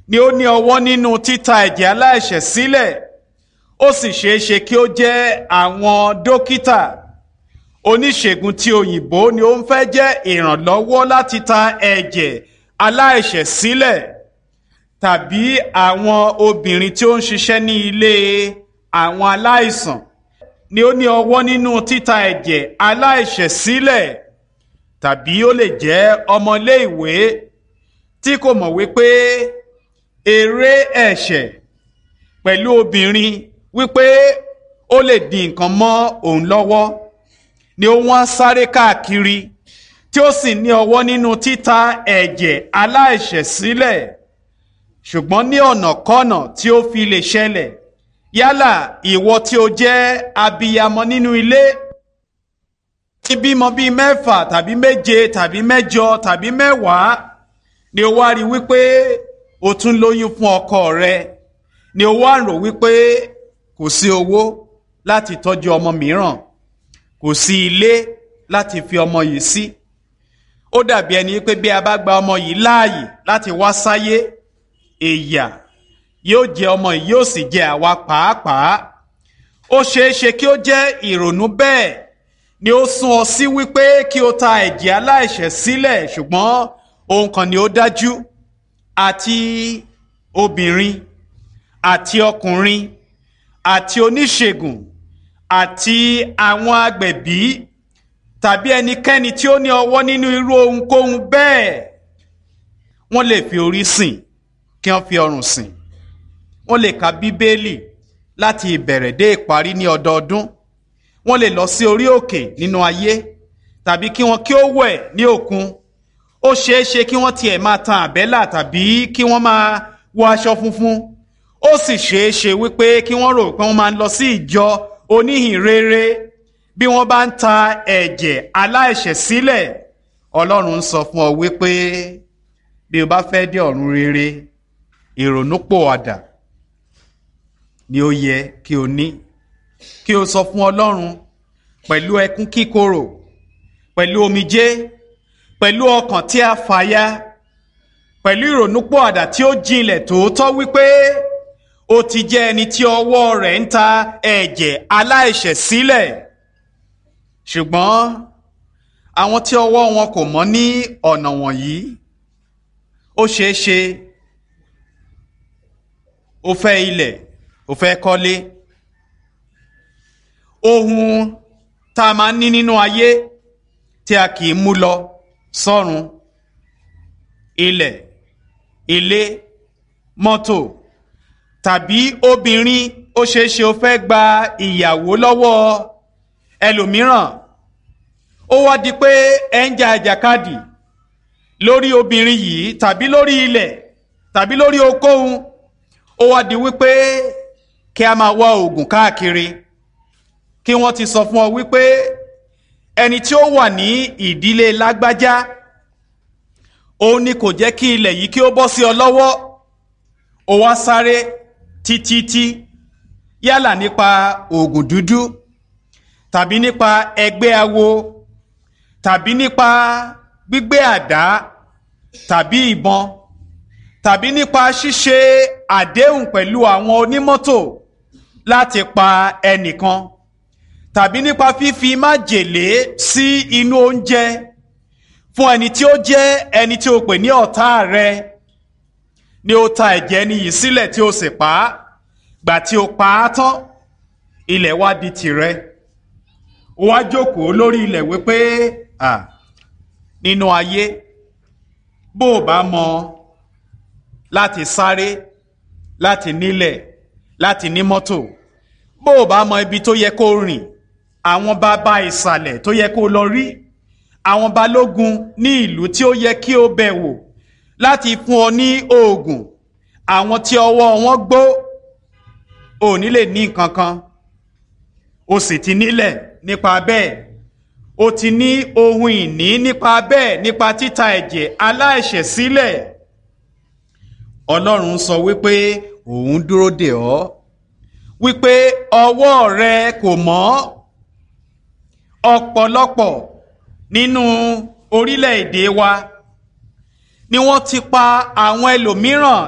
ni ó ní ọwọ́ nínú títa ẹ̀jẹ̀ aláìṣẹ̀ sílẹ̀ ó sì ṣeé ṣe kí ó jẹ́ àwọn dókítà oníṣègùn tí òyìnbó ni ó ń fẹ́ jẹ́ ìrànlọ́wọ́ láti ta ẹ̀jẹ̀ aláìṣẹ̀ sílẹ̀ tàbí àwọn obìnrin tí ó ń ṣiṣẹ́ ní ilé àwọn aláìsàn ni ó ní ọwọ́ nínú títa ẹ̀jẹ̀ aláìṣẹ̀ sílẹ̀ tàbí ó lè jẹ́ ọmọléèwé tí kò mọ̀ wípé eré ẹ̀ṣẹ̀ pẹ̀lú obìnrin wípé ó lè di nǹkan mọ́ òun lọ́wọ́ ni ó wọ́n sáré káàkiri tí ó sì ní ọwọ́ nínú títa ẹ̀jẹ̀ aláìṣẹ̀ sílẹ̀ ṣùgbọ́n ní ọ̀nàkọ́nà tí ó fi lè ṣẹlẹ̀ yálà ìwọ tí o jẹ́ abiyamọ nínú ilé tí bímọ bíi mẹ́fà tàbí méje tàbí mẹ́jọ tàbí mẹ́wàá ni o wá rí wípé o tún lóyún fún ọkọ rẹ ni o wá rò wípé kò sí owó láti tọ́jú ọmọ mìíràn kò sí ilé láti fi ọmọ yìí sí ó dàbí ẹni pé bí a bá gba ọmọ yìí láàyè láti wá sáyé èyà yóò jẹ ọmọ yìí yóò sì jẹ àwa pàápàá ó ṣeé ṣe kí ó jẹ́ ìrònú bẹ́ẹ̀ ni ó sún ọ sí wípé kí o ta ẹ̀jẹ̀ aláìṣẹ̀ sílẹ̀ ṣùgbọ́n ohun kan ni ó dájú àti obìnrin àti ọkùnrin àti oníṣègùn àti àwọn agbẹ̀bí tàbí ẹnikẹ́ni tí ó ní ọwọ́ nínú irú ohunkóhun bẹ́ẹ̀ wọ́n lè fi orí sìn kí wọ́n fi ọrùn sìn wọ́n lè ka bíbélì láti ìbẹ̀rẹ̀ dé ìparí ní ọdọọdún wọ́n lè lọ sí orí òkè nínú ayé tàbí kí wọ́n kí ó wẹ̀ ní òkun ó ṣeé ṣe kí wọ́n tiẹ̀ máa tan àbẹ́là tàbí kí wọ́n máa wọ aṣọ funfun ó sì ṣeé ṣe wípé kí wọ́n rò pé wọ́n máa ń lọ sí ìjọ oníhìnrere bí wọ́n bá ń ta ẹ̀jẹ̀ aláìṣẹ̀ sílẹ̀ ọlọ́run ń sọ fún ọ wípé bí o bá fẹ́ dé ọ̀run rere ìrònúpòwàdà ni ó yẹ kí o ní kí o sọ fún ọlọ́run pẹ̀lú ẹkún kíkorò pẹ̀lú omijé pẹ̀lú ọkàn tí a fàya pẹ̀lú ìrònúpòwàdà tí ó jinlẹ̀ tòótọ́ wípé ó ti jẹ́ ẹni tí ọwọ́ rẹ̀ ń ta ẹ̀jẹ̀ aláìṣẹ̀ sílẹ̀ ṣùgbọ́n àwọn tí ọwọ́ wọn kò mọ́ ní ọ̀nà wọ̀nyí ó ṣeé ṣe ó fẹ́ ilẹ̀ ó fẹ́ kọ́lé ohun tá a máa ń ní nínú ayé tí a kì í mú lọ sọ́run ilẹ̀ ilé mọ́tò tàbí obìnrin ó ṣeé ṣe ó fẹ́ gba ìyàwó lọ́wọ́ ẹlòmíràn ó wá di pé ẹ ń jà àjàkadì lórí obìnrin yìí tàbí lórí ilẹ̀ tàbí lórí okòhun ó wá di wípé kí a máa wá oògùn káàkiri kí wọ́n ti sọ fún ọ wípé ẹni tí ó wà ní ìdílé lágbájá òun ni kò jẹ́ kí ilẹ̀ yìí kí ó bọ́ sí ọ lọ́wọ́ ó wá sáré títítí yálà nípa oògùn dúdú tàbí nípa ẹgbẹ́ awo tàbí nípa gbígbé àdá tàbí ìbọn tàbí nípa ṣíṣe àdéhùn pẹ̀lú àwọn onímọ́tò láti pa ẹnìkan tàbí nípa fífi májèlé sí inú oúnjẹ fún ẹni tí ó jẹ́ ẹni tí o pè ní ọ̀tá rẹ ni ó ta ẹ̀jẹ̀ ẹni yìí sílẹ̀ tí o sì pa á gbà tí o pa á tán ilẹ̀ wá di tìrẹ ó wá jókòó lórí ilẹ̀ wípé à nínú ayé bó o bá mọ láti sáré láti nílẹ̀ láti ní mọ́tò bó o bá mọ ibi tó yẹ kó rìn àwọn bàbá ìsàlẹ̀ tó yẹ kó lọ rí àwọn balógun ní ìlú tí ó yẹ kí o bẹ̀ wò láti fún ọ ní oògùn àwọn tí ọwọ́ wọn gbó ò ní lè ní nǹkan kan o sì ti nílẹ̀ nípa bẹ́ẹ̀ o ti ní ohun ìní nípa bẹ́ẹ̀ nípa títa ẹ̀jẹ̀ aláìṣẹ̀ sílẹ̀ ọlọ́run sọ wípé òun dúró dè ọ́ wípé ọwọ́ rẹ kò mọ́ ọ̀pọ̀lọpọ̀ nínú orílẹ̀-èdè wa ni wọ́n ti pa àwọn ẹlòmíràn